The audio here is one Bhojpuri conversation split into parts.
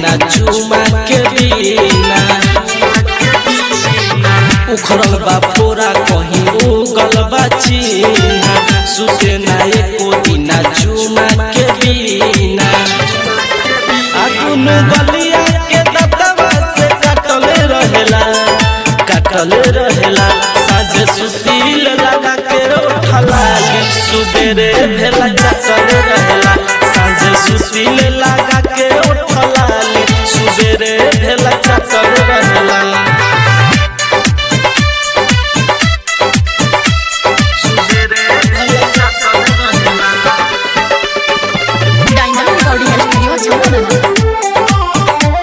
दिना चुमा के बिना उखड़ल बा फोरा कहीं उगल बा चीना सुते ना एको दिना चुमा के बिना आ दुनु गलिया के दतवा से काटल रहेला काटल रहेला साझे सुशील लगा के उठलाली सुबेरे भेला चचल रहेला साझे सुशील लगा के उठलाली सुबेरे भेला चचल रहेला डायमंड रिकॉर्डिंग स्टूडियो छावनी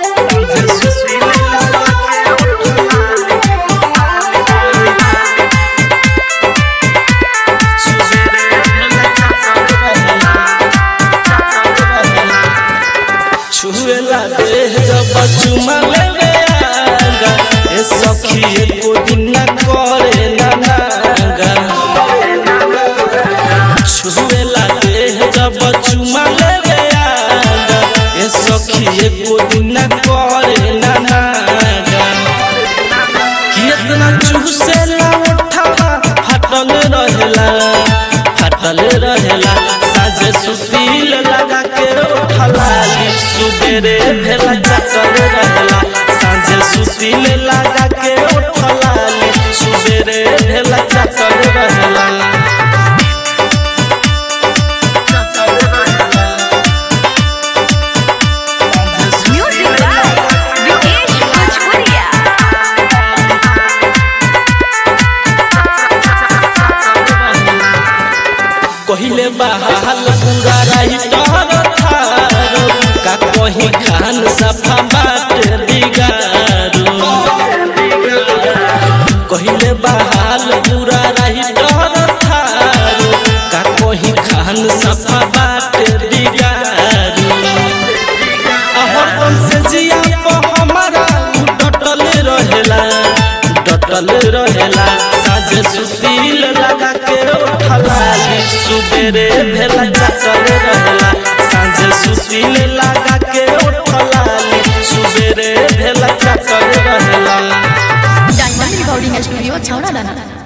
छुएला देह जब चुमा लेवे आगा ए सखी एको दिन न करे ना नागा छुएला देह जब चुमा लेवे आगा ए सखी एको दिन न करे ना नागा कितना चूसेला उठावा फाटल रहेला फाटल रहेला साझे सुशील लगा के उठलाली सुबेरे भेला चचल रहेला साझे सुशील लगा के उठलाली सुबेरे भेला चचल रहेला म्यूजिक बाय विकेश भोजपुरिया कहिले बहाल पूरा रही तोहर थारो का कहीं खान सफा बाट बिगारो कहिले बहाल पूरा रही तोहर थारो का कहीं खान सफा बाट बिगारो हरदम से जिया पे हमारा डटल रहेला डटल रहेला साझे सुशील लगा के उठलाली सुबेरे भेला चचल रहेला साझे सुशील लगा के उठलाली सुबेरे भेला चचल रहेला डायमंड रिकॉर्डिंग स्टूडियो छावना